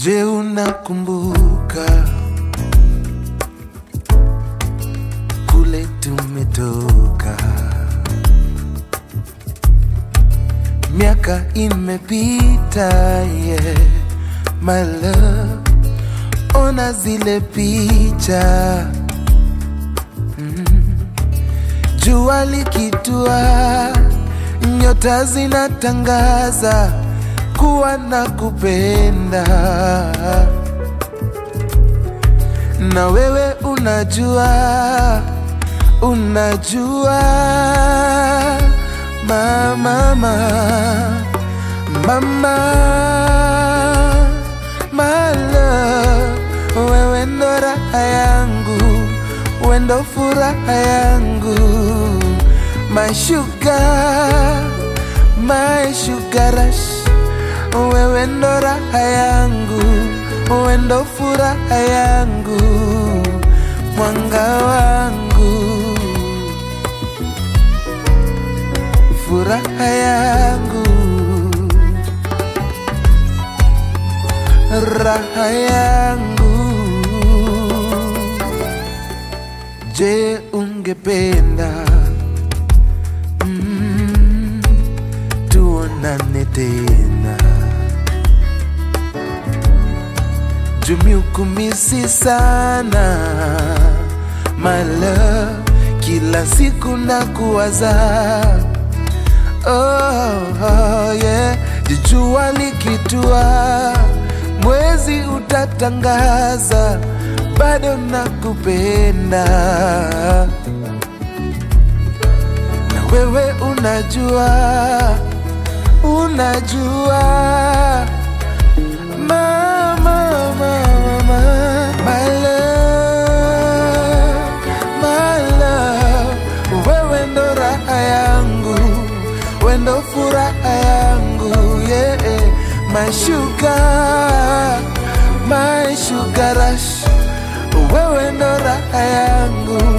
Je, unakumbuka kule tumetoka? Miaka imepita, yeah, my love, ona zile picha mm. Jua likitua, nyota zinatangaza kuwa na kupenda, na wewe unajua, unajua mama, mama, mama, my love, wewe ndo raha yangu, wewe ndo furaha yangu, my sugar, my sugar rush wewe ndo raha yangu, wewe ndo furaha yangu, mwanga wangu, furaha yangu, raha yangu. Je, ungependa mm, tuonane tena? Jumiukumisi sana my love, kila siku na kuwaza oh, oh, yeah. Jua likitua, mwezi utatangaza, bado nakupenda, na wewe unajua, unajua Mama, mama, mama, my love, my love, wewe ndo raha yangu, wewe ndo furaha yangu, yeah, my sugar, my sugar rush, wewe ndo raha yangu,